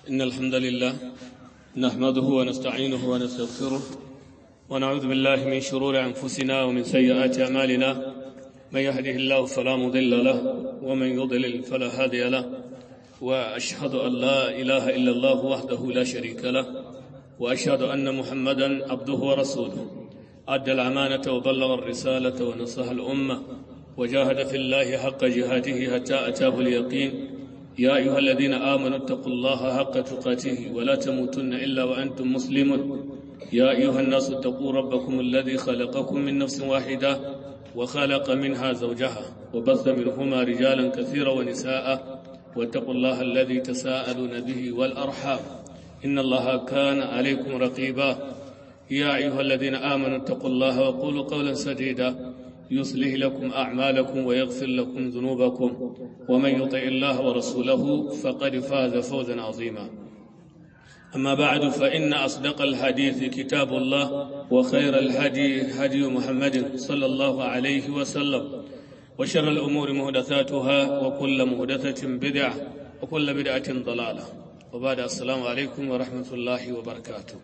إن الحمد لله نحمده ونستعينه ونستغفره ونعوذ بالله من شرور أنفسنا ومن سيئات أعمالنا من يهده الله فلا مضل له ومن يضلل فلا هادي له وأشهد أن لا إله إلا الله وحده لا شريك له وأشهد أن محمدا عبده ورسوله أدى الأمانة وبلغ الرسالة ونصح الأمة وجاهد في الله حق جهاده حتى أتاه اليقين يا أيها الذين آمنوا اتقوا الله حق تقاته ولا تموتن إلا وأنتم مسلمون يا أيها الناس اتقوا ربكم الذي خلقكم من نفس واحدة وخلق منها زوجها وبث منهما رجالا كثيرا ونساء واتقوا الله الذي تساءلون به والأرحام إن الله كان عليكم رقيبا يا أيها الذين آمنوا اتقوا الله وقولوا قولا سديدا يصلح لكم أعمالكم ويغفر لكم ذنوبكم ومن يطع الله ورسوله فقد فاز فوزا عظيما أما بعد فإن أصدق الحديث كتاب الله وخير الهدي هدي محمد صلى الله عليه وسلم وشر الأمور مهدثاتها وكل مهدثة بدعة وكل بدعة ضلالة وبعد السلام عليكم ورحمة الله وبركاته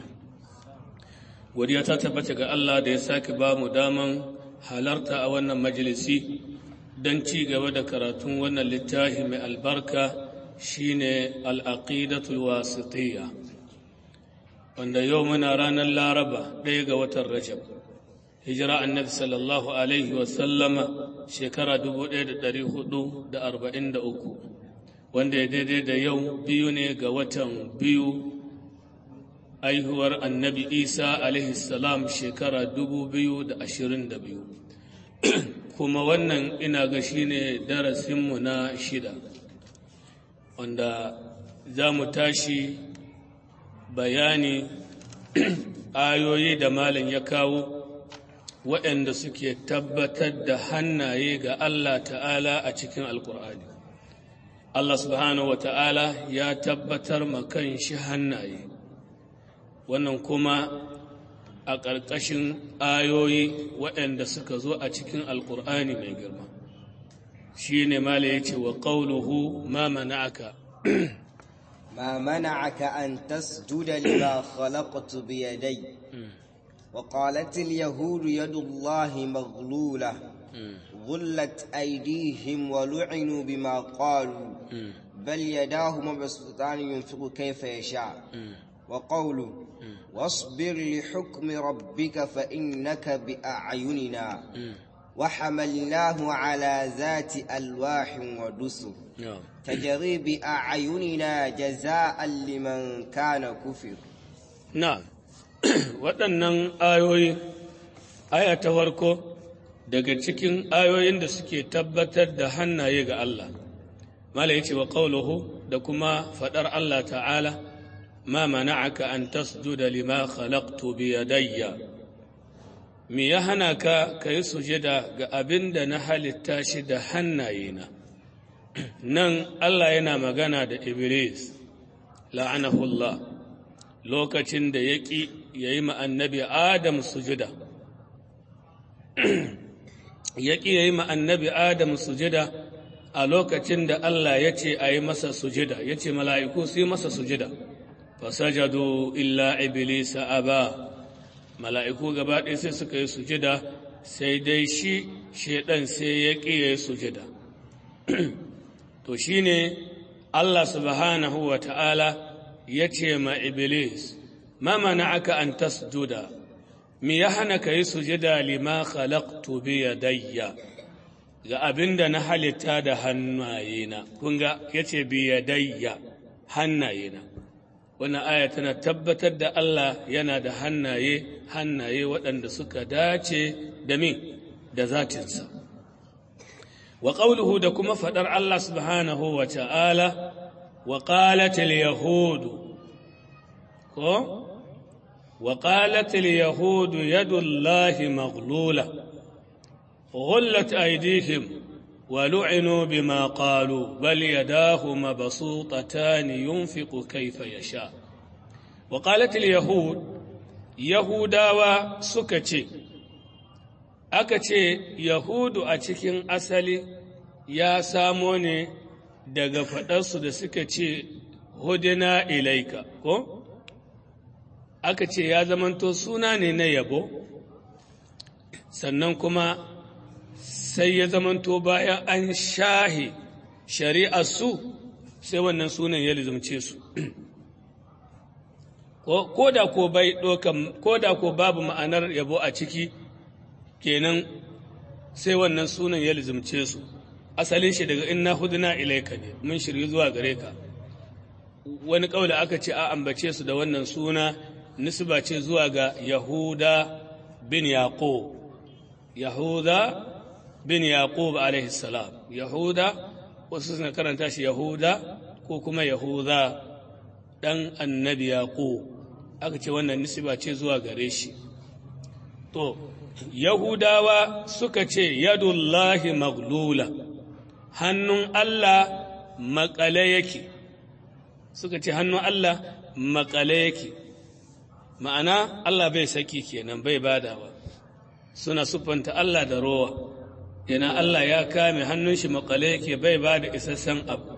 godiya ta tabbata ga Allah da ya sake ba mu daman halarta a wannan majalisi don ci gaba da karatun wannan littafi mai albarka shine al'aqidatul wasitiyya wanda yau muna ranar laraba ɗaya ga watan rajab hijira annabi sallallahu alaihi wasallama shekara 1443 wanda ya daidai da yau biyu ne ga watan biyu aihuwar annabi isa alaihi salam shekara 2022 kuma wannan ina ga shine darasinmu na shida wanda za mu tashi bayani ayoyi da malam ya kawo waɗanda suke tabbatar da hannaye ga Allah ta'ala a cikin alkur'ani Allah subhanahu wa ta'ala ya tabbatar makan shi hannaye wannan kuma a ƙarƙashin ayoyi waɗanda suka zo a cikin alƙur'ani mai girma shi ne mala ya ce wa ƙauluhu ma mana'aka ما منعك أن تسجد لما خلقت بيدي وقالت اليهود يد الله مغلولة غلت أيديهم ولعنوا بما قالوا بل يداه مبسوطان ينفق كيف يشاء وقوله واصبر لحكم ربك فإنك بأعيننا وحملناه على ذات ألواح ودسر تجري بأعيننا جزاء لمن كان كفر نعم waɗannan ayoyi aya ta farko daga cikin ayoyin da suke tabbatar da hannaye ga Allah mala yace wa qawluhu da kuma faɗar Allah ta'ala ما منعك أن تسجد لما خلقت بيدي me ya hana ka ka yi sujada ga abin da na halitta shi da hannayena nan Allah yana magana da Iblis la'anahullah lokacin da ya ƙi ya yi annabi Adam sujada ya ƙi ya yi annabi Adam sujada a lokacin da Allah ya ce a yi masa sujada ya ce mala'iku su yi masa sujada fasajadu illa iblisa aba mala'iku gaba ɗaya sai suka yi sujada sai dai shi shaidan sai ya ƙi ya yi sujada to shi ne Allah subhanahu wa ta'ala ya ce ma iblis ma mana aka an tasjuda mi ya hana ka yi sujada lima khalaqtu bi yadayya ga abin da na halitta da hannayena kun ga ya ce bi yadayya hannayena wannan aya tana tabbatar da Allah yana da hannaye hannaye waɗanda suka dace da min da zatinsa wa qawluhu da kuma faɗar Allah subhanahu wa ta'ala wa qalat al-yahud ko wa qalat al-yahud yadu Allah maghlula غلت أيديهم ولعنوا بما قالوا بل يداه مبسوطتان ينفق كيف يشاء وقالت اليهود يهودا سكتي akace yahudu a cikin asali ya samo ne daga faɗarsu da suka ce hudina ilaika ko aka ce ya zamanto suna ne na yabo sannan kuma sai ya zamanto bayan an shahe shari'ar su sai wannan sunan ya lizumce su ko da ko bai ɗaukan ko da ko babu ma'anar yabo a ciki kenan sai wannan sunan ya lizumce su asalin shi daga inna huduna ilaika ne mun shirye zuwa gare ka wani kaula aka ce a ambace su da wannan suna nisba ce zuwa ga yahuda bin yaqub yahuda bin yaqub alaihi salam yahuda wasu suna karanta shi yahuda ko kuma yahuda dan annabi yaqub aka ce wannan nisba ce zuwa gare shi to yahudawa suka ce yadullahi maglula hannun Allah makale yake suka ce hannun Allah makale yake ma'ana Allah bai saki kenan bai badawa suna siffanta Allah da rowa yana Allah ya kame hannun shi makale yake bai bada isassan abu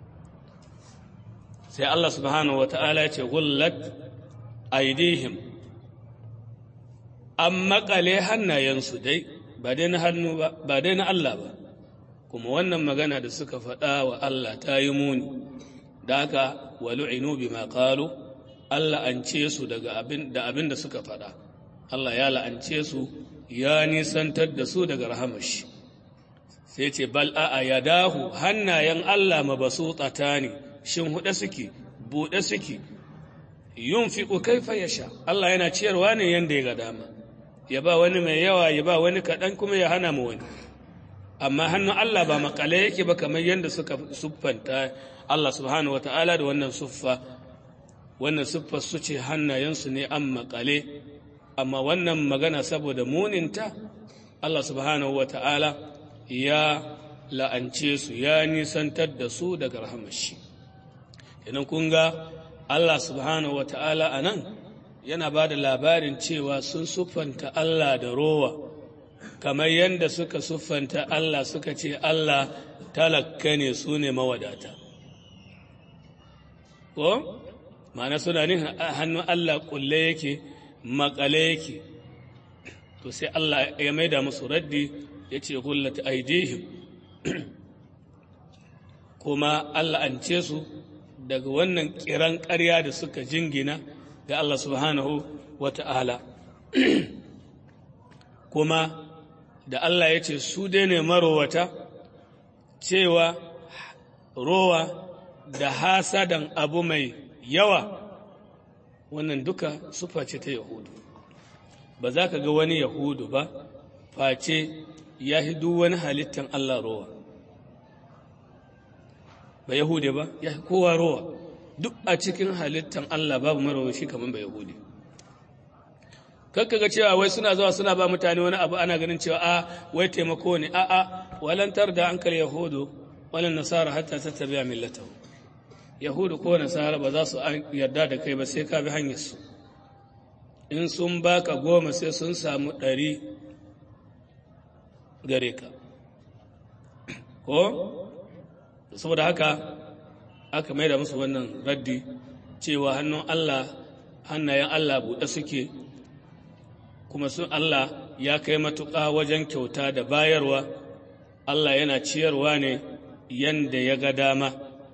sai Allah subhanahu wa ta'ala ya ce gullat aidihim an makale hannayensu dai ba dai na hannu ba ba dai na Allah ba kuma wannan magana da suka faɗa wa Allah ta yi muni da haka walu'inu bima qalu Allah an ce su daga abin da abin da suka faɗa Allah ya la'ance su ya nisantar da su daga rahamar shi sai ce bal a'a yadahu hannayen Allah mabasutata ne shin huɗe suke buɗe suke yunfiqu kaifa yasha Allah yana ciyarwa ne yanda ya ga dama ya ba wani mai yawa ya ba wani kaɗan kuma ya hana mu wani amma hannun Allah ba makale yake ba kamar yadda suka siffanta Allah subhanahu wata'ala da wannan suffa wannan siffar su ce hannayensu ne an makale amma wannan magana saboda muninta Allah subhanahu wata'ala ya la'ance su ya nisantar da su daga rahamashi idan kun ga Allah subhanahu wata'ala a nan yana ba da labarin cewa sun siffanta Allah da rowa kamar yadda suka siffanta Allah suka ce Allah talakka ne su ne mawadata ko ma'ana suna ne hannun Allah kulle yake makale yake to sai Allah ya maida musu raddi ya ce gullata aidihim kuma Allah an ce su daga wannan kiran ƙarya da suka jingina ga Allah subhanahu wa ta'ala kuma da Allah ya ce su dai ne marowata cewa rowa da hasadan abu mai yawa wannan duka sufa ce ta yahudu ba za ka ga wani yahudu ba face ya duk wani halittan Allah rowa ba yahude ba ya kowa rowa duk a cikin halittan Allah babu marawashi kamar ba yahudi kakka ga cewa wai suna zuwa suna ba mutane wani abu ana ganin cewa a wai taimako ne a a walantar da an kal yahudu walan nasara hatta tattabi'a millatahu yahudu ko nasara ba za su yarda da kai ba sai ka bi hanyar su in sun baka goma sai sun samu ɗari gare ka ko saboda haka aka mai da musu wannan raddi cewa hannun Allah hannayen Allah buɗe suke kuma sun Allah ya kai matuƙa wajen kyauta da bayarwa Allah yana ciyarwa ne yanda ya ga dama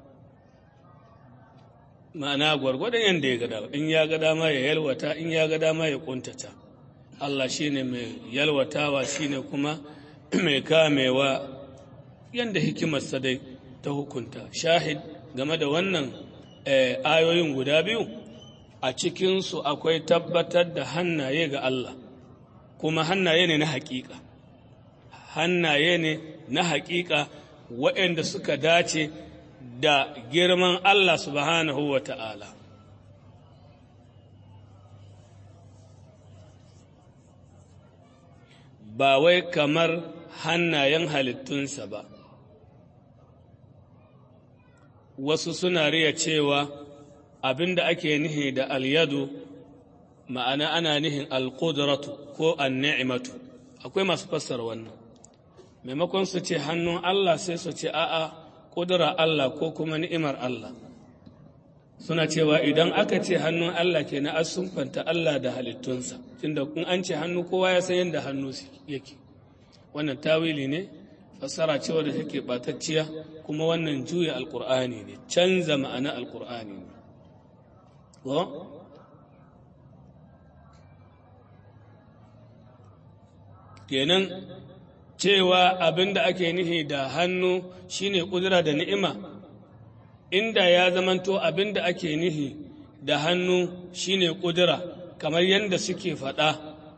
ma'ana gwargwadon yanda ya ga dama in ya ga dama ya yalwata in ya ga dama ya kuntata Allah shine mai yalwatawa shine kuma mai kamewa yanda hikimarsa dai ta hukunta shahid game da wannan ayoyin guda biyu a cikinsu akwai tabbatar da hannaye ga Allah kuma hannaye ne na haƙiƙa hannaye ne na haƙiƙa waɗanda suka dace da girman Allah subhanahu wa ta'ala ba wai kamar hannayen halittunsa ba wasu suna riya cewa abin da ake nihi da alyadu ma'ana ana nihin alƙudratu ko anni'imatu akwai masu fassara wannan maimakon su ce hannun Allah sai su ce a'a ƙudura Allah ko kuma ni'imar Allah suna cewa idan aka ce hannun Allah ke na asunfanta Allah da halittunsa tunda in an ce hannu kowa ya san yadda hannu yake wannan tawili ne fassara cewa da take batacciya kuma wannan juya alkur'ani ne canza ma'ana alkur'ani ne kenan cewa abin da ake nihi da hannu shine kudura da ni'ima inda ya zamanto abin da ake nihi da hannu shine kudura kamar yadda suke faɗa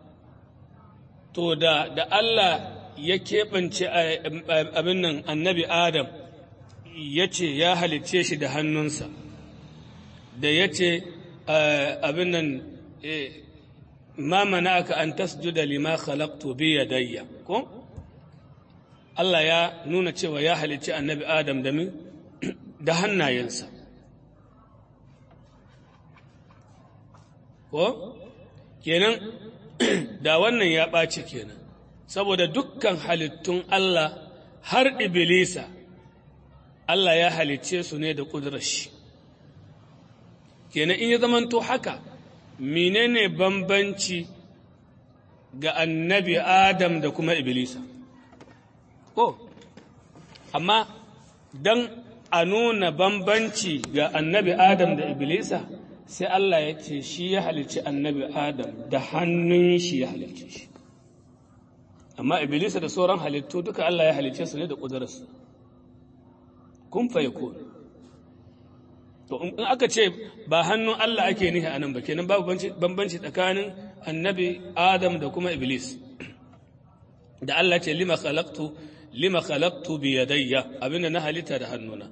to da da Allah ya keɓance abin nan annabi Adam ya ce ya halicce shi da hannunsa da ya ce abin nan ma mana'aka an tasjuda lima khalaqtu bi yadayya ko Allah ya nuna cewa ya halicci annabi Adam da min da hannayensa ko kenan da wannan ya ɓaci kenan saboda dukkan halittun Allah har Iblisa Allah ya halicce su ne da ƙudurar shi kenan in ya zamanto haka menene bambanci ga annabi Adam da kuma Iblisa ko amma don a nuna bambanci ga annabi Adam da Iblisa sai Allah ya ce shi ya halicci annabi Adam da hannun shi ya halicce shi amma Iblisa da sauran halittu duka Allah ya halicce su ne da ƙudurarsa kun fa yakun to in aka ce ba hannun Allah ake nihi a nan ba kenan babu bambanci tsakanin annabi Adam da kuma Iblis da Allah ce lima khalaqtu lima khalaqtu bi yadayya abinda na halitta da hannuna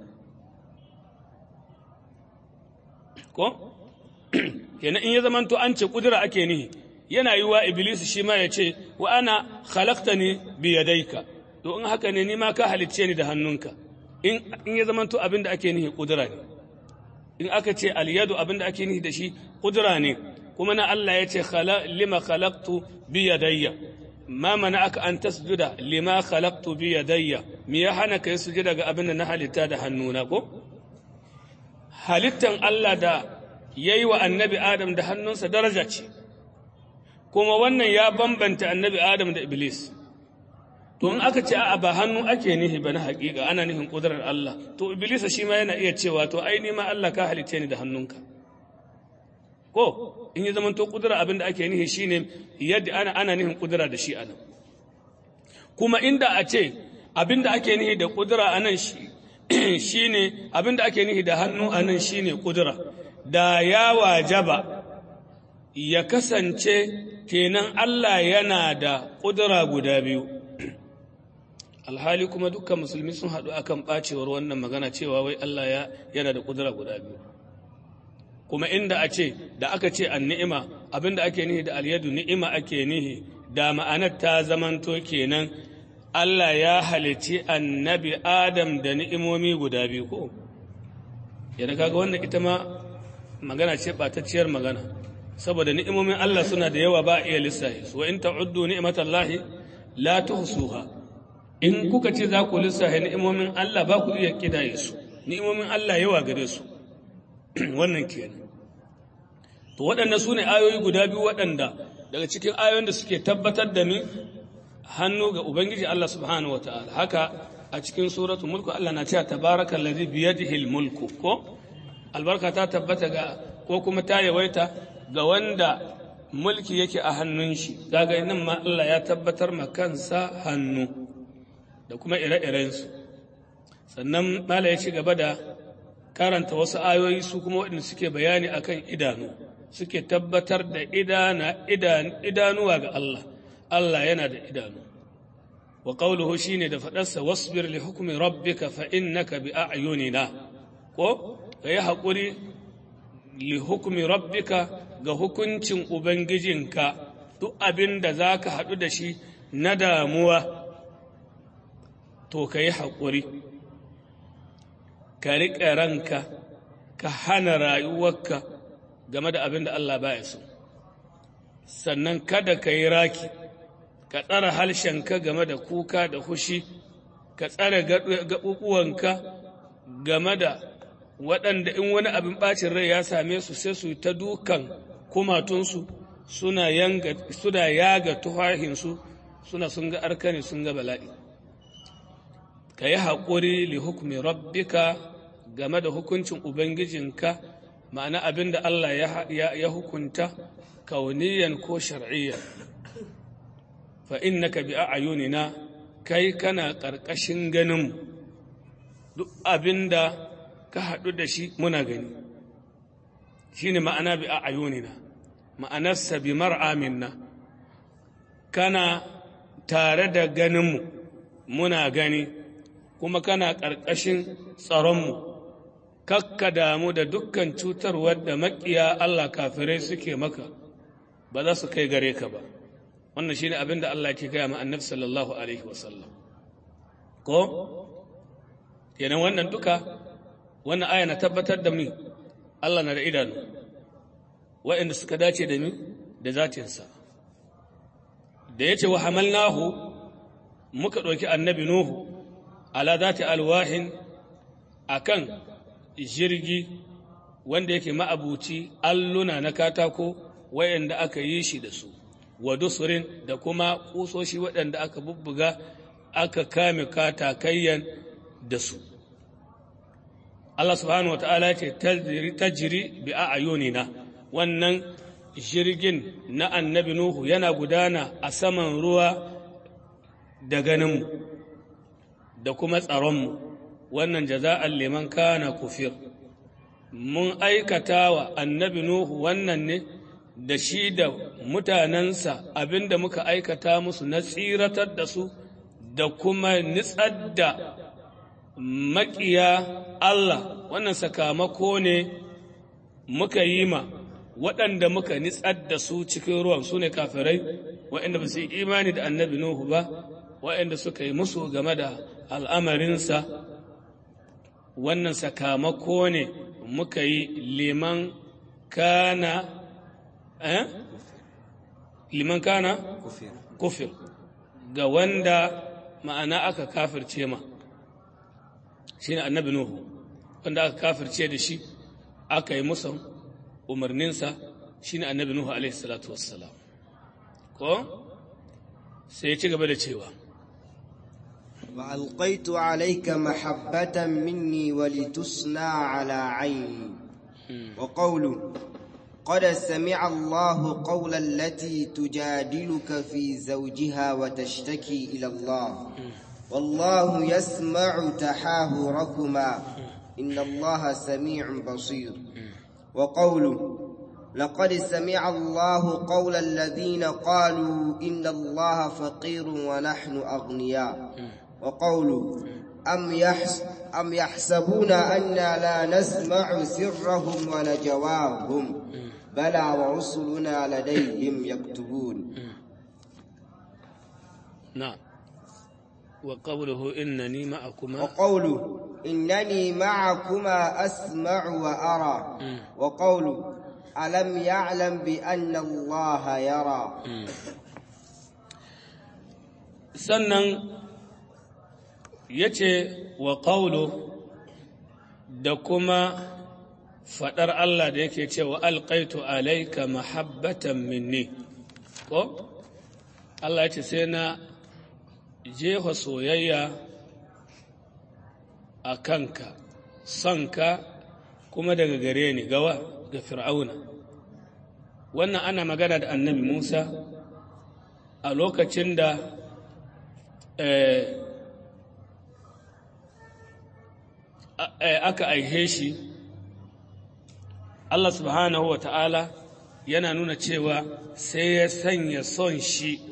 ko kenan in ya zamanto an ce kudura ake nihi yana yi wa Iblis shi ma ya ce wa ana khalaqtani bi yadayka to in haka ne ni ma ka halicce ni da hannunka in ya zamanto abinda ake nihi kudura ne in aka ce alyadu abinda ake nihi da shi kudura ne kuma na Allah ya ce lima khalaqtu bi yadayya ma aka an tasjuda lima khalaqtu bi yadayya me ya hana kai sujuda ga abinda na halitta da hannuna ko halittan Allah da yayi wa annabi Adam da hannunsa daraja ce kuma wannan ya bambanta annabi Adam da Iblis to in aka ce a ba hannu ake nihi ba na haƙiƙa ana nihin ƙudurar Allah to iblisa shi ma yana iya cewa to ai ni ma Allah ka halice ni da hannunka ko in ya zamanto ƙudura abin da ake nihi shine yadda ana ana nihin ƙudura da shi anan kuma inda a ce abin da ake nihi da ƙudura anan shi shine abin da ake nihi da hannu anan shine ƙudura da ya wajaba ya kasance kenan Allah yana da ƙudura guda biyu alhali kuma dukkan musulmi sun haɗu akan ɓacewar wannan magana cewa wai Allah ya yana da ƙudura guda biyu kuma inda a ce da aka ce an ni'ima abinda ake nihi da alyadu ni'ima ake nihi da ma'anar ta zamanto kenan Allah ya halici annabi Adam da ni'imomi guda biyu ko yana kaga wannan ita ma magana ce ɓatacciyar magana saboda ni'imomin Allah suna da yawa ba a iya lissahi wa in ta'uddu ni'matallahi la tuhsuha in kuka ce za ku lissafe ni'imomin Allah ba ku iya kidaye su ni'imomin Allah yawa gare su wannan kenan to waɗanda su ne ayoyi guda biyu waɗanda daga cikin ayoyin da suke tabbatar da ni hannu ga ubangiji Allah subhanahu wataala haka a cikin suratul mulku Allah na cewa tabarakal ladhi bi yadihi mulku ko albarka ta tabbata ga ko kuma ta yawaita ga wanda mulki yake a hannun shi daga nan ma Allah ya tabbatar ma kansa hannu da kuma ire-irensu sannan mala ya ci gaba da karanta wasu ayoyi su kuma waɗanda suke bayani akan idanu suke tabbatar da idanuwa ga Allah Allah yana da idanu wa qawluhu shine da faɗarsa wasbir li hukmi rabbika fa innaka bi a'yunina ko kai haƙuri li hukmi rabbika ga hukuncin ubangijinka duk abin da zaka haɗu da shi na damuwa to ka yi haƙuri ka riƙe ranka ka hana rayuwarka game da abin da Allah baya so sannan kada ka yi raki ka tsara harshenka game da kuka da hushi ka tsare gaɓuɓuwanka game da waɗanda in wani abin ɓacin rai ya same su sai su ta dukan kumatunsu suna yaga tuhahinsu suna sun ga arkani sun ga bala'i ka yi haƙuri li hukumi rabbika game da hukuncin ubangijinka ma'ana abin da Allah ya hukunta kauniyan ko shar'iyyan fa innaka bi a'yunina kai kana ƙarƙashin ganin duk abin da ka haɗu da shi muna gani shi ne ma'ana bi a'yunina ma'anarsa bi mar'aminna kana tare da ganinmu muna gani kuma kana ƙarƙashin tsaronmu kakka damu da dukkan cutarwar da maƙiya Allah kafirai suke maka ba za su kai gare ka ba wannan shine abin da Allah ke gaya ma annabi sallallahu alaihi wasallam ko kenan wannan duka wannan aya na tabbatar da mi Allah na da idanu waɗanda suka dace da mi da zatinsa da ya ce wa hamalnahu muka ɗauki annabi nuhu ala zati alwahin akan jirgi wanda yake ma'abuci alluna na katako waɗanda aka yi shi da su wa dusurin da kuma kusoshi waɗanda aka bubbuga aka kame katakayyan da su Allah subhanahu wata'ala ce tajiri bi a ayunina wannan jirgin na annabi Nuhu yana gudana a saman ruwa da ganinmu da kuma tsaronmu wannan jaza'an liman kana kufir mun aikata wa annabi Nuhu wannan ne da shi da mutanensa abinda muka aikata musu na tsiratar da su da kuma nitsar da maƙiya Allah wannan sakamako ne muka yi ma waɗanda muka nitsar da su cikin ruwan su ne kafirai waɗanda ba su yi imani da annabi Nuhu ba waɗanda suka yi musu game da al'amarinsa wannan sakamako ne muka yi liman kana eh? liman kana kufir ga wanda ma'ana aka kafirce ma shi ne annabi Nuhu wanda aka kafirce da shi aka yi musan umarninsa shi ne annabi Nuhu alaihi salatu wassalam ko sai ya ci gaba da cewa وألقيت عليك محبة مني ولتصنع على عيني وقوله قد سمع الله قول التي تجادلك في زوجها وتشتكي إلى الله والله يسمع تحاوركما إن الله سميع بصير وقوله لقد سمع الله قول الذين قالوا إن الله فقير ونحن أغنياء وقوله أم, يحس أم يحسبون أنا لا نسمع سرهم ونجواهم بلى ورسلنا لديهم يكتبون نعم وقوله إنني معكما وقوله إنني معكما أسمع وأرى وقوله ألم يعلم بأن الله يرى sannan ya ce wa ƙaulu da kuma faɗar Allah da yake cewa alƙaitu alaika mahabbatan minni ko Allah ya ce sai na jefa soyayya a kanka sonka kuma daga gare ni gawa ga fir'auna wannan ana magana da annabi musa a lokacin da aka aihe shi Allah subhanahu wa ta'ala yana nuna cewa sai ya sanya son shi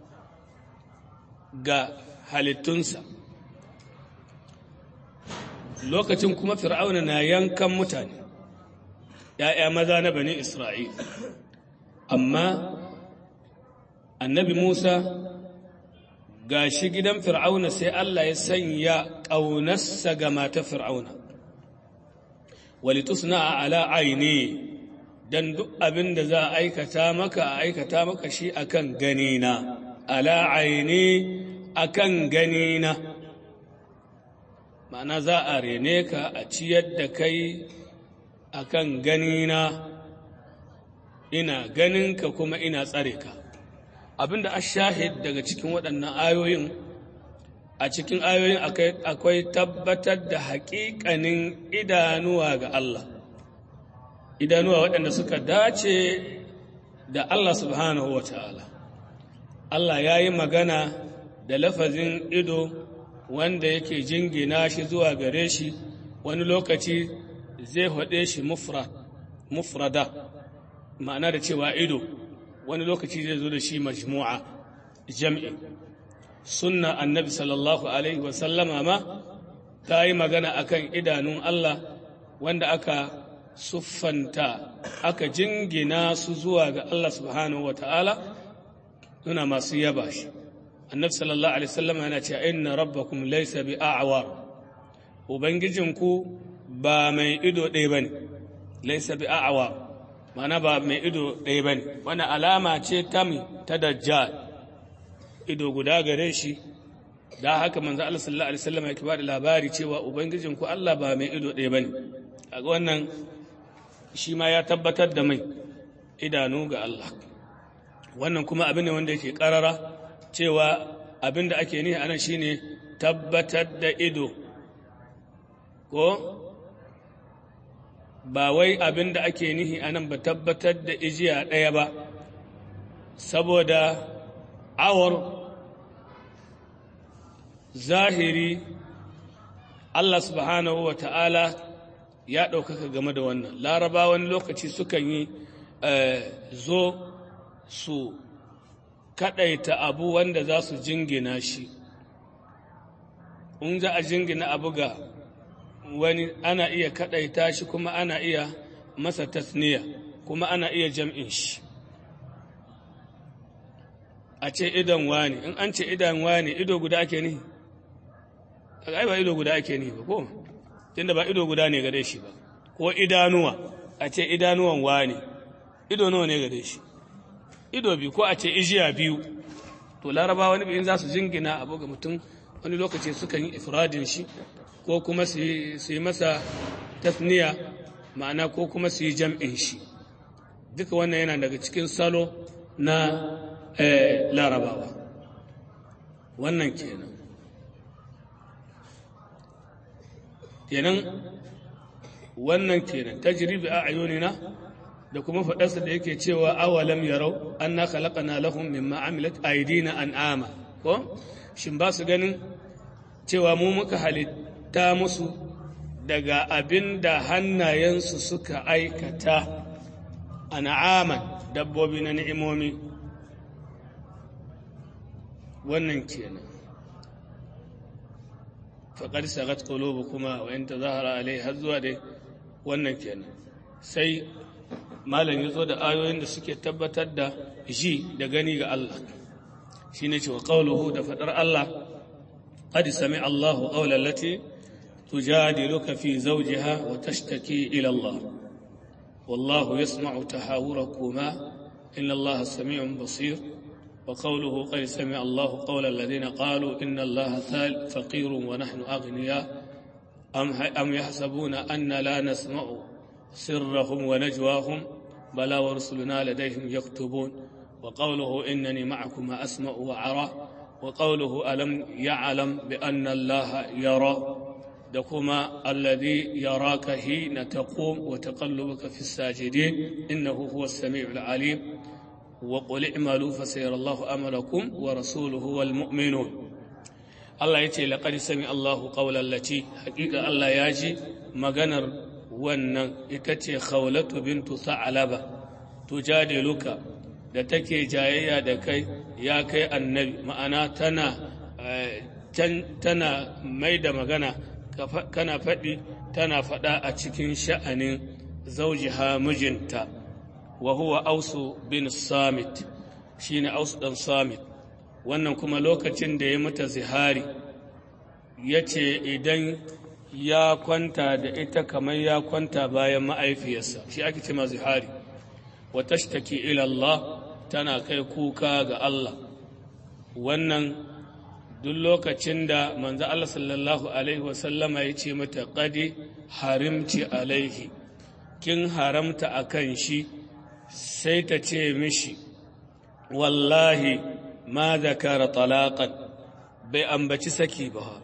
ga halittunsa lokacin kuma fir'auna na yankan mutane ‘ya'ya maza na bani Isra'il amma annabi Musa ga shi gidan fir'auna sai Allah ya sanya ƙaunarsa ga mata fir'auna walitusna a ala aini don duk abin da za a aikata maka a aikata maka shi akan ganina ala aini akan ganina ma'ana za a rene ka a ciyar da kai akan ganina ina ganinka kuma ina tsare ka abinda a shahid daga cikin waɗannan ayoyin a cikin ayoyin akwai tabbatar da haƙiƙanin idanuwa ga Allah idanuwa waɗanda suka dace da Allah subhanahu wa ta'ala Allah ya yi magana da lafazin ido wanda yake jingina shi zuwa gare shi wani lokaci zai haɗe shi mufrada ma'ana da cewa ido wani lokaci zai zo da shi majmu'a jam'i sunna annabi sallallahu alaihi wasallama ma ta yi magana akan idanun Allah wanda aka siffanta aka jingina su zuwa ga Allah subhanahu wa ta'ala suna masu yaba shi annabi sallallahu alaihi wasallam yana cewa inna rabbakum laysa bi a'war ubangijinku ba mai ido ɗaya bane laysa bi a'war mana ba mai ido ɗaya bane wani alama ce ta mi ta dajjal ido guda gare shi da haka manzo Allah sallallahu alaihi wasallam yake ba da labari cewa ubangijinku Allah ba mai ido ɗaya bane kaga wannan shi ma ya tabbatar da mai idanu ga Allah wannan kuma abin ne wanda yake karara cewa abin da ake nihi anan shine tabbatar da ido ko ba wai abin da ake nihi anan ba tabbatar da ijiya ɗaya ba saboda awar zahiri Allah subhanahu wa ta'ala ya ɗaukaka game da wannan laraba wani lokaci sukan yi zo su kaɗaita abu wanda za su jingina shi in za a jingina abu ga wani ana iya kaɗaita shi kuma ana iya masa tasniya kuma ana iya jam'in shi a ce idan wani in an ce idan wani ido guda ake ni ai ba ido guda ake ni ba ko tunda ba ido guda ne gare shi ba ko idanuwa a ce idanuwan wani ido nawa ne gare shi ido biyu ko a ce ijiya biyu to laraba wani in za su jingina abu ga mutum wani lokaci sukan yi ifradin shi ko kuma su yi masa tasniya ma'ana ko kuma su yi jam'in shi duka wannan yana daga cikin salo na larabawa wannan kenan kenan wannan kenan tajribi a ayunina da kuma faɗarsa da yake cewa awalam yarau anna khalaqana lahum mimma amilat aydina an'ama ko shin ba su ganin cewa mu muka halitta musu daga abin da hannayensu suka aikata an'aman dabbobi na ni'imomi wannan kenan faƙar sagat ƙulubu kuma wa yanta zahara alai har zuwa dai wannan kenan sai malam ya zo da ayoyin da suke tabbatar da ji da gani ga Allah shi ne cewa ƙauluhu da faɗar Allah قد سمع الله قول التي تجادلك في زوجها وتشتكي إلى الله والله يسمع تحاوركما إن الله سميع بصير وقوله قد سمع الله قول الذين قالوا إن الله ثال فقير ونحن أغنياء أم, أم يحسبون أن لا نسمع سرهم ونجواهم بلى ورسلنا لديهم يكتبون وقوله إنني معكما أسمع وعرى وقوله ألم يعلم بأن الله يرى دكما الذي يراك حين تقوم وتقلبك في الساجدين إنه هو السميع العليم وقل اعملوا فسيرى الله أملكم ورسوله والمؤمنون الله يتي لقد سمع الله قول التي حقيقة الله ياجي مغنر wannan ita ce khawlatu bintu sa'alaba tujadiluka da take jayayya da kai ya kai annabi ma'ana tana tana mai da magana kana faɗi tana faɗa a cikin sha'anin zaujiha mijinta wa huwa ausu bin samit shine ausu dan samit wannan kuma lokacin da ya mata zihari ya ce idan ya kwanta da ita kamar ya kwanta bayan ma'aifiyarsa shi ake ce ma zihari wa tashtaki ila Allah tana kai kuka ga Allah wannan duk lokacin da manzo Allah sallallahu alaihi wasallama ya ce mata qadi harimci alaihi kin haramta akan shi sai ta ce mishi wallahi ma zakara talaqan bai ambaci saki ba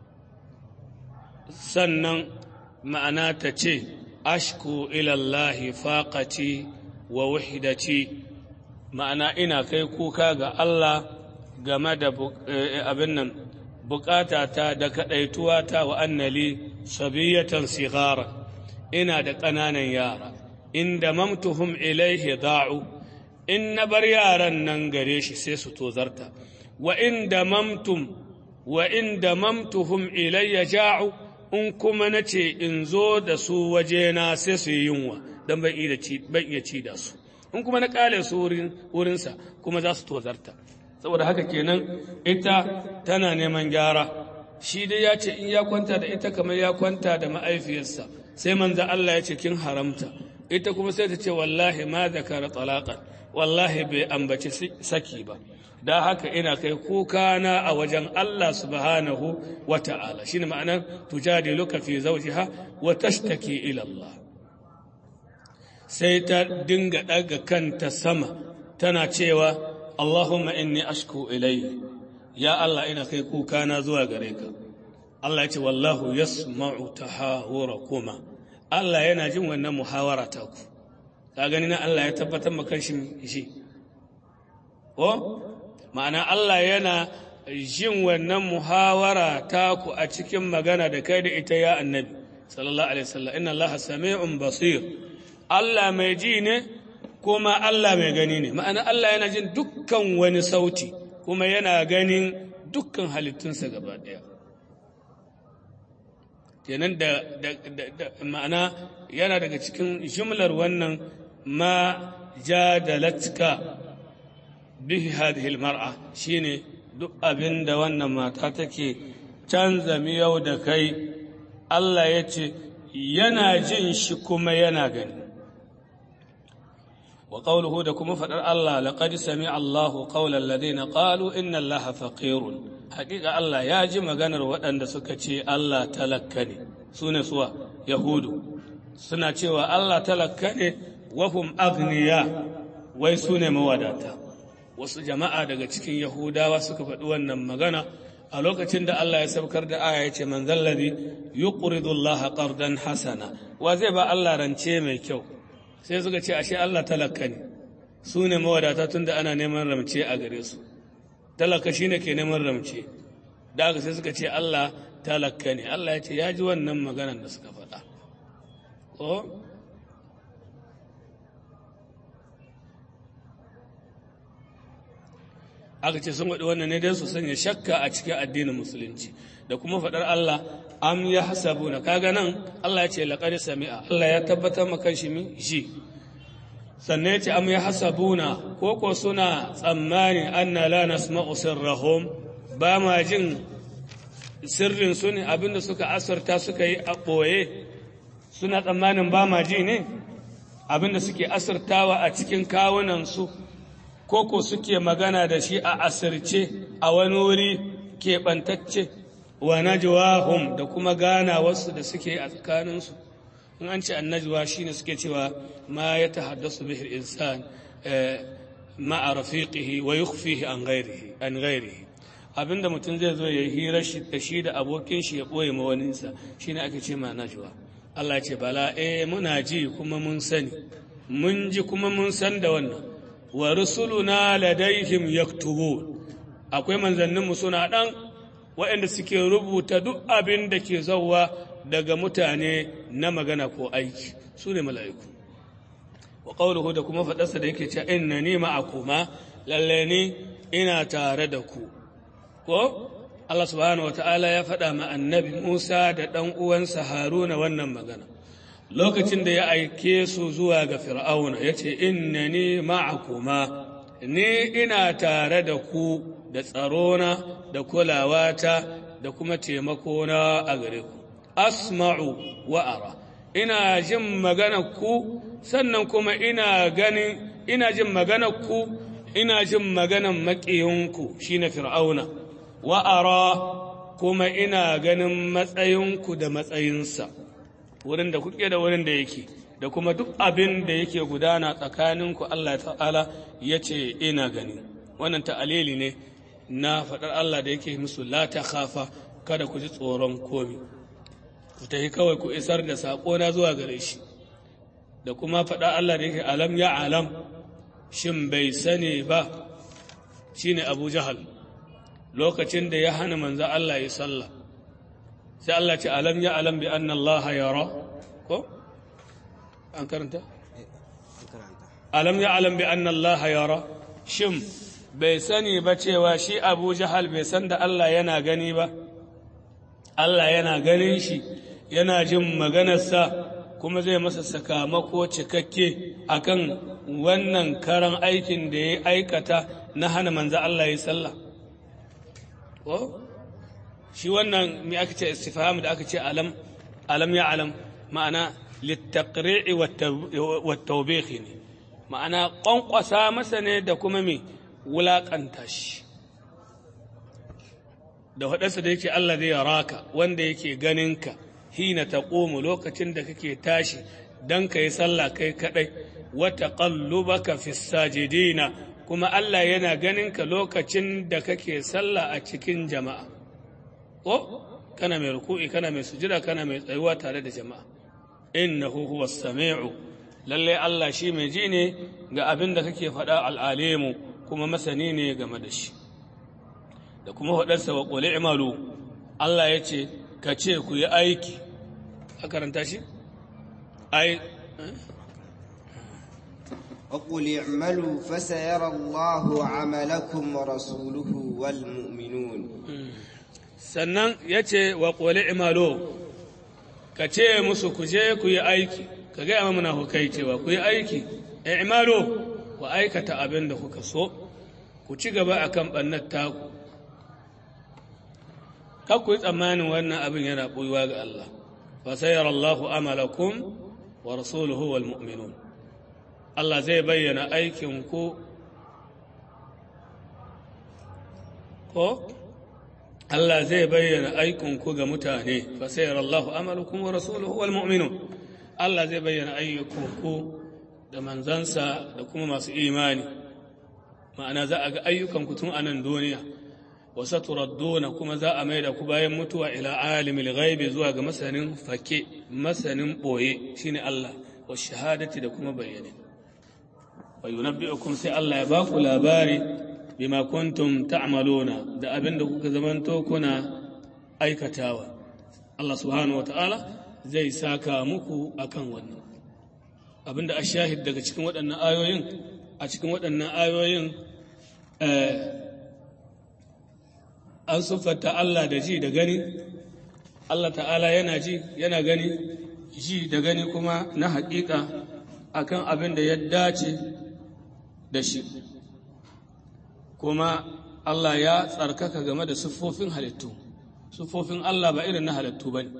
sannan ma'ana ta ce ashku ilallahi faqati wa wahidati ma'ana ina kai kuka ga Allah game da abin nan bukatata da kaɗaituwata wa annali sabiyatan sigara ina da ƙananan yara inda mamtuhum ilaihi da'u in na bar yaran nan gare shi sai su tozarta wa inda mamtum wa inda mamtuhum ilayya ja'u in kuma na ce in zo da su wajena sai su yi yunwa don ban iya ci da su in kuma na kale su wurinsa kuma za su tozarta saboda haka kenan ita tana neman gyara shi dai ya ce in ya kwanta da ita kamar ya kwanta da ma'aifiyarsa sai manzo Allah ya ce kin haramta ita kuma sai ta ce wallahi ma zakara talaqan wallahi bai ambaci saki ba da haka ina kai kuka na a wajen Allah subhanahu wa ta'ala shine ma'anar tujadiluka fi zawjiha wa tashtaki ila Allah sai ta dinga daga kanta sama tana cewa Allahumma inni ashku ilayhi ya Allah ina kai kuka na zuwa gare ka Allah ya ce wallahu yasma'u tahawurakuma Allah yana jin wannan muhawara ta ku ka gani na Allah ya tabbatar maka shi shi ko ma'ana Allah yana jin wannan muhawara ta ku a cikin magana da kai da ita ya annabi sallallahu alaihi wasallam inna Allah sami'un basir Allah mai ji ne kuma Allah mai gani ne ma'ana Allah yana jin dukkan wani sauti kuma yana ganin dukkan halittunsa gaba daya kenan da, ma'ana yana daga cikin jumlar wannan ma jadalatka bihi hadhihi almar'a shine duk abin da wannan mata take canza miyau da kai Allah ya ce yana jin shi kuma yana gani wa qawluhu da kuma fadar Allah laqad sami'a Allahu qawla alladhina qalu inna Allaha faqirun haƙiƙa Allah ya ji maganar waɗanda suka ce Allah talakka ne sune suwa yahudu suna cewa Allah talakka ne wa hum aghniya wai sune mawadata wasu jama'a daga cikin Yahudawa suka faɗi wannan magana a lokacin da Allah ya saukar da aya ya ce man zallabi yuqridu Allah qardan hasana wa zai ba Allah rance mai kyau sai suka ce ashe Allah talaka ne su ne mawadata tun da ana neman ramce a gare su talaka shine ke neman ramce da aka sai suka ce Allah talaka ne Allah ya ce ya ji wannan maganar da suka faɗa aka ce sun waɗi wannan ne don su sanya shakka a cikin addinin musulunci da kuma faɗar Allah am ya hasabu na kaga nan Allah ya ce laƙari sami'a Allah ya tabbatar maka shi mi shi sannan ya ce am ya hasabu na koko suna tsammani anna la nasma'u sirrahum ba ma jin sirrin su ne abinda suka asarta suka yi a ɓoye suna tsammanin ba ma ji ne abinda suke asartawa a cikin kawunansu koko suke magana da shi a asirce a wani wuri keɓantacce wa najwahum da kuma gana wasu da suke a tsakaninsu in an ce annajwa shine suke cewa ma ya tahaddasu bihi insan ma'a rafiqihi wa yukhfihi an ghairihi an ghairihi abinda mutum zai zo ya hira shi da shi da abokin shi ya boye ma waninsa shine ake ce ma najwa Allah ya ce bala eh muna ji kuma mun sani mun ji kuma mun san da wannan wa rusuluna ladaihim yaktubun akwai manzanninmu suna dan waɗanda suke rubuta duk abin da ke zauwa daga mutane na magana ko aiki su ne mala'iku wa ƙaunuhu da kuma faɗarsa da yake ce inna ni ma'akuma lalle ni ina tare da ku ko Allah subhanahu wa ta'ala ya faɗa ma annabi Musa da ɗan uwansa Haruna wannan magana lokacin da ya aike su zuwa ga fir'auna ya ce inna ni ma'akuma ni ina tare da ku da tsarona da kulawata da kuma taimakona a gare ku asma'u wa'ara ina jin magana ku sannan kuma ina ganin ina jin magana ku ina jin maganan maƙiyinku shine fir'auna wa ara kuma ina ganin matsayinku da matsayinsa wurin da kuke da wurin da yake da kuma duk abin da yake gudana tsakaninku Allah ta'ala ya ce ina gani wannan ta'alili ne na faɗar Allah da yake musu la ta khafa kada ku ji tsoron komi ku tafi kawai ku isar da saƙo na zuwa gare shi da kuma faɗa Allah da yake alam ya alam shin bai sani ba shine Abu Jahal lokacin da ya hana manzo Allah ya sallah sai Allah ce alam ya alam bi anna Allah yara ko an karanta alam ya alam bi anna Allah yara shin bai sani ba cewa shi Abu Jahal bai san da Allah yana gani ba Allah yana ganin shi yana jin maganarsa kuma zai masa sakamako cikakke akan wannan karan aikin da ya aikata na hana manzo Allah ya sallah ko shi wannan me aka ce istifham da aka ce alam alam ya alam ma'ana littaqri'i wat tawbih ne ma'ana kwankwasa masa ne da kuma me wulakanta shi da waɗansa da yake Allah zai raka wanda yake ganinka hina taqumu lokacin da kake tashi dan kai sallah kai kadai wa taqallubaka fis sajidina kuma Allah yana ganinka lokacin da kake sallah a cikin jama'a ko kana mai ruku'i kana mai sujida kana mai tsayuwa tare da jama'a innahu huwas sami'u lalle Allah shi mai ji ne ga abin da kake faɗa al'alimu kuma masani ne game da shi da kuma faɗarsa wa qul i'malu Allah ya ce ka ce ku yi aiki a karanta shi ai وقل اعملوا فسيرى الله عملكم ورسوله والمؤمنون sannan ya ce wa ƙoli imalo ka ce musu ku je ku yi aiki ka gaya ma muna hukai cewa ku yi aiki imalo ku aikata abin da kuka so ku ci gaba a kan ɓannar taku kan ku yi tsammanin wannan abin yana ɓuyuwa ga Allah fa sayar Allahu amalakum wa rasuluhu wal mu'minun Allah zai bayyana aikin ku ko Allah zai bayyana aikinku ga mutane fa sayar Allahu amalukum wa rasuluhu wal mu'minun Allah zai bayyana ayyukanku da manzansa da kuma masu imani ma'ana za a ga ayyukanku tun a nan duniya wa saturadduna kuma za a mai da ku bayan mutuwa ila alimil ghaibi zuwa ga masanin fake masanin boye shine Allah wa shahadati da kuma bayyane wa yunabbi'ukum sai Allah ya ba ku labari bima kuntum ta'maluna da abin da kuka zamanto kuna aikatawa Allah subhanahu wata'ala zai saka muku akan wannan abin da ashahid daga cikin waɗannan ayoyin a cikin waɗannan ayoyin an siffata Allah da ji da gani Allah ta'ala yana ji yana gani ji da gani kuma na haƙiƙa akan abin da ya dace da shi kuma Allah ya tsarkaka game da siffofin halittu siffofin Allah ba irin na halittu ba ne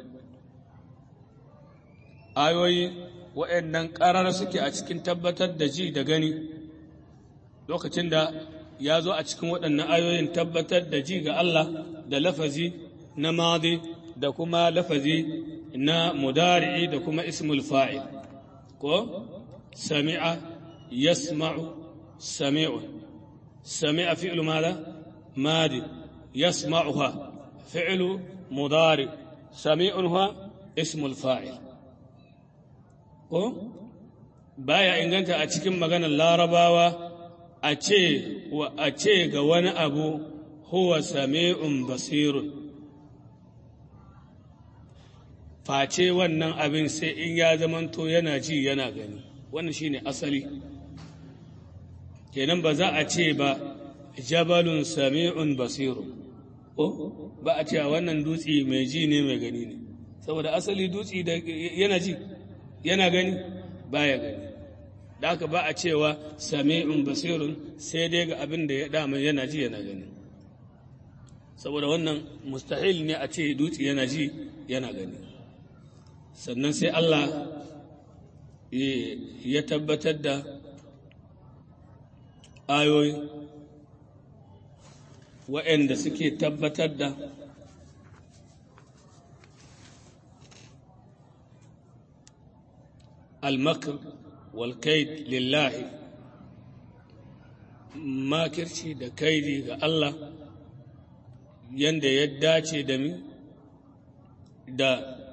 ayoyi waɗannan ƙarar suke a cikin tabbatar da ji da gani lokacin da ya zo a cikin waɗannan ayoyin tabbatar da ji ga Allah da lafazi na madi da kuma lafazi na mudari'i da kuma ismul fa'il ko sami'a yasma'u sami'un سمع فعل ماذا ماضي يسمعها فعل مضارع سميع هو اسم الفاعل ko baya inganta a cikin maganar larabawa a ce wa a ce ga wani abu huwa sami'un basirun face wannan abin sai in ya zamanto yana ji yana gani wannan shine asali kenan ba za a ce ba jabalun sami'un basiru ko ba a cewa wannan dutse mai ji ne mai gani ne saboda asali dutse da yana ji yana gani baya gani da haka ba a cewa sami'un basirun sai dai ga abin da ya dama yana ji yana gani saboda wannan mustahil ne a ce dutse yana ji yana gani sannan sai Allah ya tabbatar da ayoyi waɗanda suke tabbatar da almakar walkaid lillahi makirci da kaidi ga Allah yanda ya dace da mi da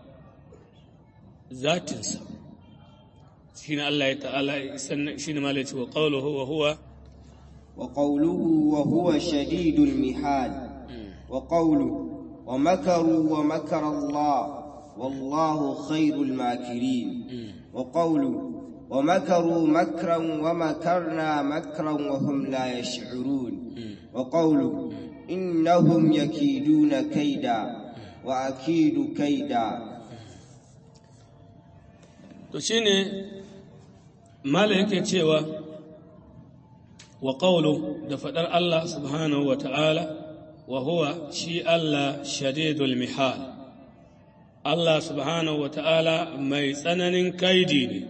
zatinsa shi ne Allah ya ta'ala shi ne malaci wa ƙaunuhu wa huwa وقوله وهو شديد المحال وقوله ومكروا ومكر الله والله خير الماكرين وقوله ومكروا مكرا ومكرنا مكرا وهم لا يشعرون وقوله إنهم يكيدون كيدا وأكيد كيدا to shine mala yake cewa wa qawlu da fadar Allah subhanahu wa ta'ala wa huwa shi Allah shadidul mihal Allah subhanahu wa ta'ala mai tsananin kaidi ne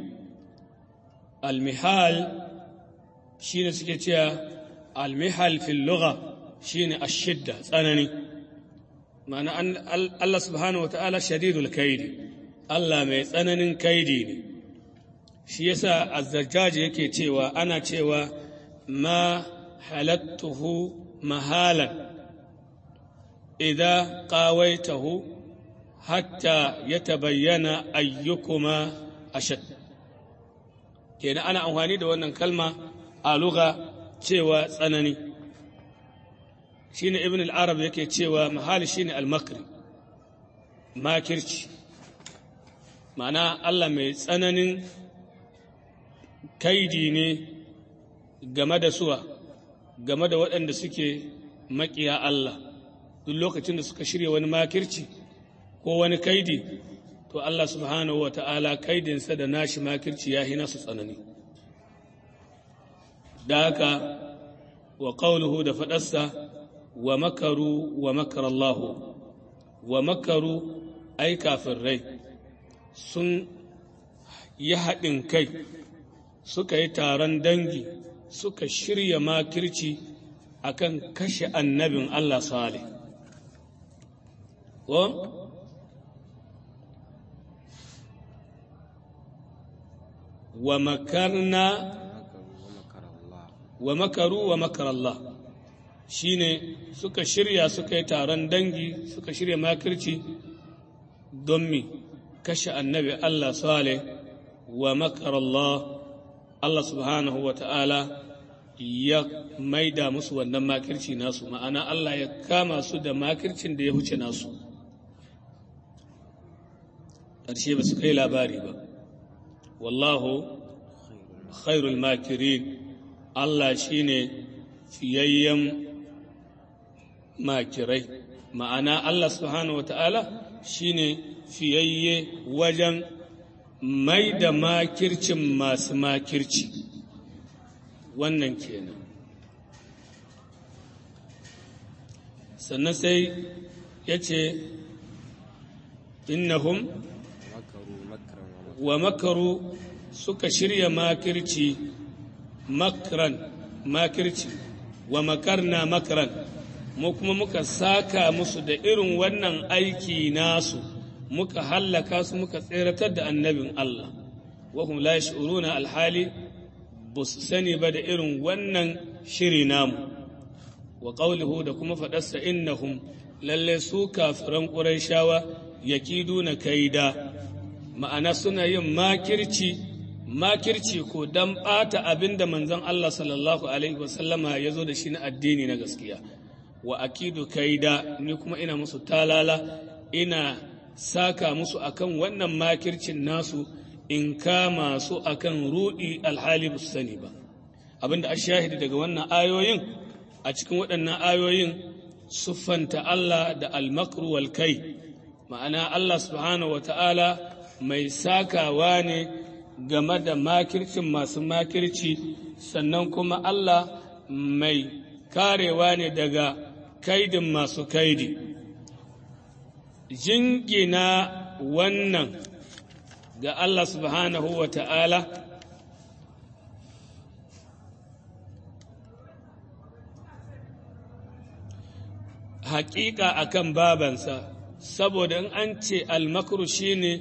almihal shi ne suke cewa almihal fil lugha shi ne ashidda tsanani ma'ana Allah subhanahu wa ta'ala shadidul kaidi Allah mai tsananin kaidi ne shi yasa azzajjaji yake cewa ana cewa ma halattuhu mahalan idza qawaitahu hatta yatabayyana ayyukuma ashad kenan ana amfani da wannan kalma a lugha cewa tsanani shine ibn al-arab yake cewa mahali shine al-makri makirci ma'ana Allah mai tsananin kaidi ne game da suwa game da waɗanda suke maƙiya Allah duk lokacin da suka shirya wani makirci ko wani kaidi to Allah subhanahu wa ta'ala kaidinsa da nashi makirci ya hina su tsanani da haka wa ƙauluhu da faɗarsa wa makaru wa makarallahu wa makaru ai kafin rai sun yi haɗin kai suka yi taron dangi suka shirya makirci akan kashe annabin Allah Salih. Ko? Wa makarna wa makaru wa makar Allah shi ne suka shirya suka yi taron dangi suka shirya makirci don mi kashe annabi Allah Salih wa makar Allah Allah subhanahu wa ta'ala ya maida musu wannan makirci nasu ma'ana Allah ya kama su da makircin da ya huce nasu ƙarshe ba su kai labari ba wallahu khairul makirin Allah shi ne fiyayyen makirai ma'ana Allah subhanahu wa ta'ala shi ne fiyayye wajen mai da makircin masu makirci wannan kenan sannan sai ya ce innahum wa makaru suka shirya makirci makran makirci wa makarna makran mu kuma muka saka musu da irin wannan aiki nasu muka hallaka su muka tseratar da annabin Allah wahum la yash'uruna alhali ba su sani ba da irin wannan shiri namu wa qawluhu da kuma faɗarsa innahum lalle su kafiran qurayshawa yakiduna kaida ma'ana suna yin makirci makirci ko dan ɓata abin da manzon Allah sallallahu alaihi wasallama ya zo da shi na addini na gaskiya wa akidu kaida ni kuma ina musu talala ina saka musu akan wannan makircin nasu in kama su akan rudi alhali ba su sani ba abinda a shahidi daga wannan ayoyin a cikin waɗannan ayoyin siffanta Allah da almakru wal kai ma'ana Allah subhanahu wa ta'ala mai sakawa ne game da makircin masu makirci sannan kuma Allah mai karewa ne daga kaidin masu kaidi jingina wannan ga Allah subhanahu wa ta'ala haƙiƙa akan babansa saboda in an ce almakru shine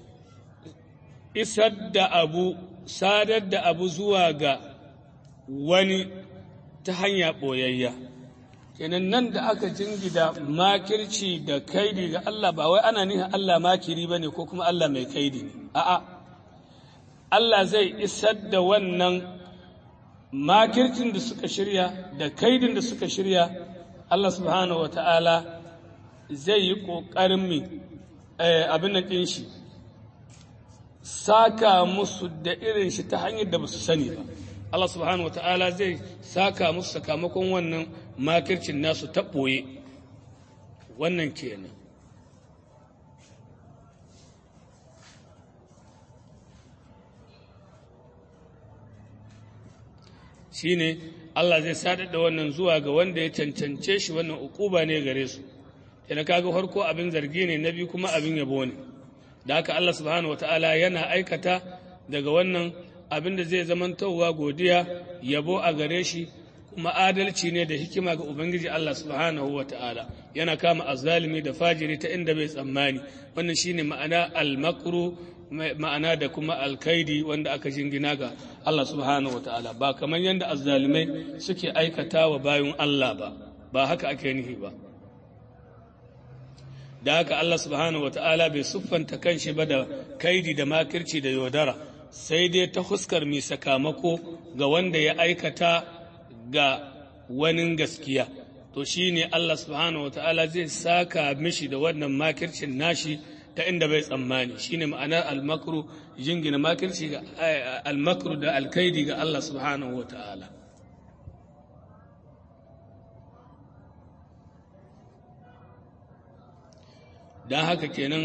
isar da abu sadar da abu zuwa ga wani ta hanya ɓoyayya kenan nan da aka jingida makirci da kaidi ga Allah ba wai ana nihin Allah makiri ba ne ko kuma Allah mai kaidi ne a'a Allah zai isar da wannan makircin da suka shirya da kaidin da suka shirya Allah subhanahu wa ta'ala zai yi ƙoƙarin mi abin nan ɗin shi saka musu da irin shi ta hanyar da ba su sani ba Allah subhanahu wa ta'ala zai saka musu sakamakon wannan makircin nasu ta ɓoye wannan kenan shi ne Allah zai sadar da wannan zuwa ga wanda ya cancance shi wannan ukuba ne gare su yana kaga farko abin zargi ne na biyu kuma abin yabo ne da haka Allah subhanahu wataala yana aikata daga wannan abin da zai zamantowa godiya yabo a gare shi kuma adalci ne da hikima ga ubangiji Allah subhanahu wataala yana kama azzalimi da fajiri ta inda bai tsammani wannan shine ma'ana al-makru ma'ana da kuma alkaidi wanda aka jingina ga Allah subhanahu wa ta'ala ba kamar yadda azzalimai suke aikata wa bayan Allah ba ba haka ake nihi ba da haka Allah subhanahu wa ta'ala bai siffanta kanshi ba da kaidi da makirci da yaudara sai dai ta huskar mai sakamako ga wanda ya aikata ga wani gaskiya to shine Allah subhanahu wa ta'ala zai saka mishi da wannan makircin nashi ta inda bai tsammani shine ma'anar almakru jingina makirci ga almakru da alkaidi ga Allah subhanahu wa ta'ala don haka kenan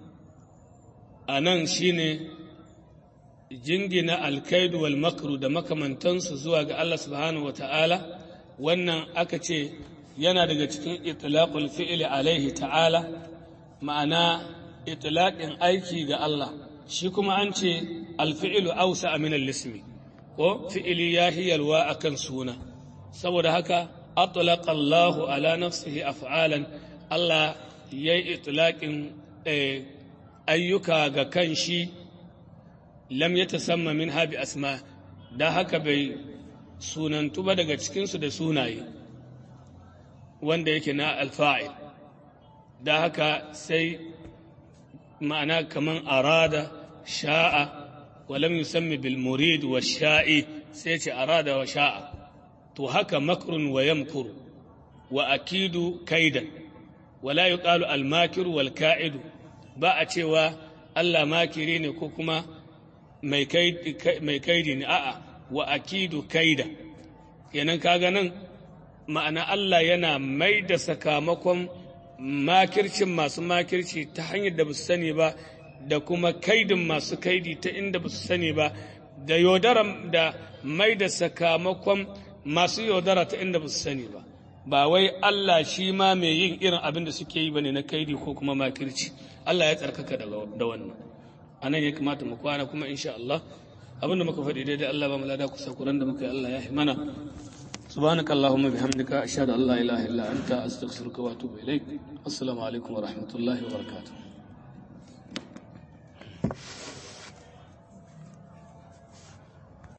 a nan shine jingina alkaidu wal makru da makamantansu zuwa ga Allah subhanahu wa ta'ala wannan aka ce yana daga cikin itlaqul fi'li alaihi ta'ala ma'ana itilaƙin aiki ga Allah shi kuma an ce alfi'ilu ausa min al-ismi ko fi'ili ya hiyalwa akan suna saboda haka atlaqa Allahu ala nafsihi af'alan Allah yayi itlaqin ayyuka ga kan shi lam yatasamma min habi asma da haka bai sunantu ba daga cikinsu da sunaye wanda yake na alfa'il da haka sai ma'ana kaman arada sha'a walam yusammi bil murid wa sha'i sai ce arada wa sha'a to haka makrun wa yamkuru wa akidu kaidan wala yuqalu al makir wal ka'idu ba a cewa Allah makiri ne ko kuma mai kaidi ne a'a wa akidu kaida kenan kaga nan ma'ana Allah yana mai da sakamakon makircin masu makirci ta hanyar da ba su sani ba da kuma kaidin masu kaidi ta inda ba su sani ba da yaudara da mai da sakamakon masu yaudara ta inda ba su sani ba ba wai Allah shi ma mai yin irin abin da suke yi bane na kaidi ko kuma makirci Allah ya tsarkaka da wannan anan ya kamata mu kwana kuma insha Allah abin da muka faɗi daidai Allah ba mu lada kusa kuran da muka yi Allah ya mana سبحانك اللهم بحمدك أشهد أن لا إله إلا أنت أستغفرك وأتوب إليك السلام عليكم ورحمة الله وبركاته